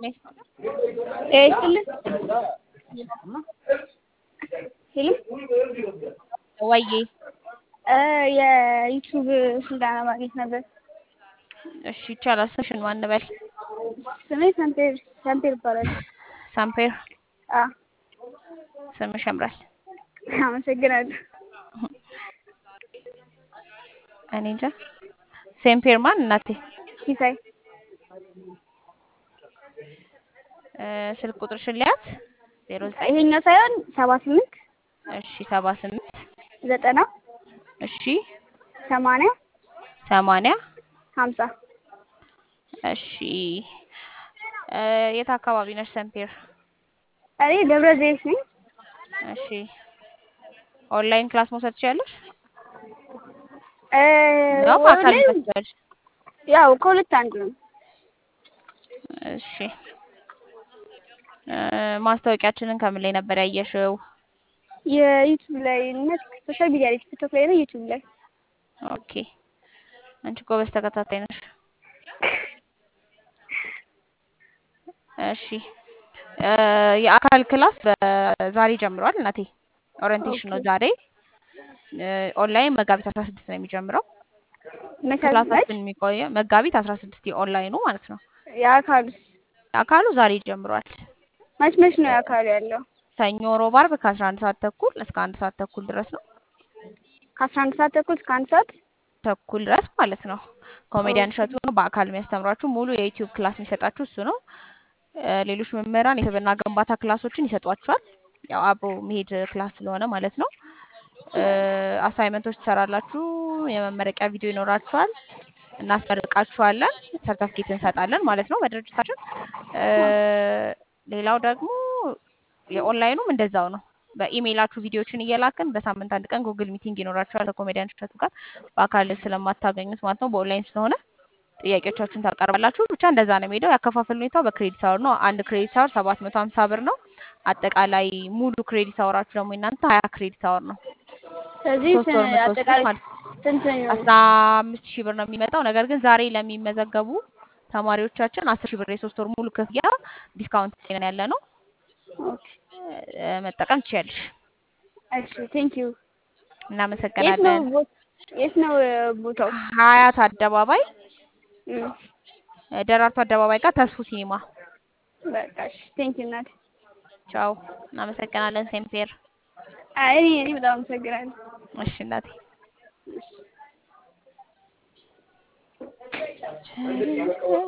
ይስጥልን ሄሎ ወዬ የዩቲዩብ ስልጠና ማግኘት ነበር። እሺ ይቻላል። ስምሽን ማን እንበል? ስሜ ሳምፔር ሳምፔር ይባላል። ሳምፔር አ ስምሽ ያምራል። አመሰግናለሁ። እኔ እንጃ። ሴምፔር ማን እናቴ? ሲሳይ እ ስልክ ቁጥርሽን ሊያት ዜሮ ዘጠኝ ይሄኛው ሳይሆን ሰባ ስምንት እሺ ሰባ ስምንት ዘጠና እሺ ሰማንያ ሰማንያ ሀምሳ እሺ እ የት አካባቢ ነሽ ሰምፔር? እኔ ደብረ ዘይት ነኝ። እሺ ኦንላይን ክላስ መውሰድ ትችያለሽ? እ ነው በአካል ኦንላይን መስደድ? ያው ከሁለት አንዱ ነው። እሺ እ ማስታወቂያችንን ከምን ላይ ነበር ያየሽው? የዩቲዩብ ላይ እና ሶሻል ሚዲያ ላይ ቲክቶክ ላይ ነው ዩቲዩብ ላይ ኦኬ አንቺ ጎበዝ ተከታታይ ነሽ። እሺ እ የአካል ክላስ በዛሬ ጀምሯል እናቴ። ኦሪንቴሽን ነው ኦኬ ዛሬ። እ ኦንላይን መጋቢት አስራ ስድስት ነው የሚጀምረው። መቻል ክላሳችን የሚቆየው መጋቢት አስራ ስድስት የኦንላይኑ ማለት ነው። የአካሉ የአካሉ ዛሬ ጀምሯል። መች መች ነው የአካሉ ያለው? ሰኞ፣ ሮብ፣ አርብ ከአስራ አንድ ሰዓት ተኩል እስከ አንድ ሰዓት ተኩል ድረስ ነው ከአስራ አንድ ሰዓት ተኩል እስከ አንድ ሰዓት ተኩል ድረስ ማለት ነው። ኮሜዲያን ኦኬ እሸቱ ነው በአካል የሚያስተምሯችሁ። ሙሉ የዩቲዩብ ክላስ የሚሰጣችሁ እሱ ነው። እ ሌሎች መምህራን የስብዕና ግንባታ ክላሶችን ይሰጧችኋል። ያው አብሮ መሄድ ክላስ ስለሆነ ማለት ነው። አሳይመንቶች ትሰራላችሁ። የመመረቂያ ቪዲዮ ይኖራችኋል። እናስመርቃችኋለን። ሰርተፍኬት እንሰጣለን ማለት ነው በድርጅታችን። እ ሌላው ደግሞ የኦንላይኑም እንደዛው ነው። በኢሜይላችሁ ቪዲዮዎችን እየላክን በሳምንት አንድ ቀን ጉግል ሚቲንግ ይኖራችኋል ከኮሜዲያን እሸቱ ጋር በአካል ስለማታገኙት ማለት ነው። በኦንላይን ስለሆነ ጥያቄዎቻችሁን ታቀርባላችሁ። ብቻ እንደዛ ነው የሚሄደው። ያከፋፈል ሁኔታው በክሬዲት አወር ነው። አንድ ክሬዲት አወር ሰባት መቶ ሀምሳ ብር ነው። አጠቃላይ ሙሉ ክሬዲት አወራችሁ ደግሞ እናንተ ሀያ ክሬዲት አወር ነው። ስለዚህ ሶስት ወር የምትወስዱት አጠቃላይ ማለት ነው። ስንት ነው? አስራ አምስት ሺህ ብር ነው የሚመጣው። ነገር ግን ዛሬ ለሚመዘገቡ ተማሪዎቻችን አስር ሺህ ብር የሶስት ወር ሙሉ ክፍያ ዲስካውንት ላይ ያለ ነው። ኦኬ እ መጠቀም ትችያለሽ። እሺ ቴንክ ዩ። የት ነው እናመሰግናለን። ቦ- የት ነው እ ቦታው? ሀያት አደባባይ እም፣ እ ደራርቱ አደባባይ ጋር ተስፉ ሲኒማ። በቃ እሺ ቴንክ ዩ እናቴ። ቻው። እናመሰግናለን ሴምፔር። አይ እኔ እኔ በጣም አመሰግናለሁ። እሺ እናቴ። እሺ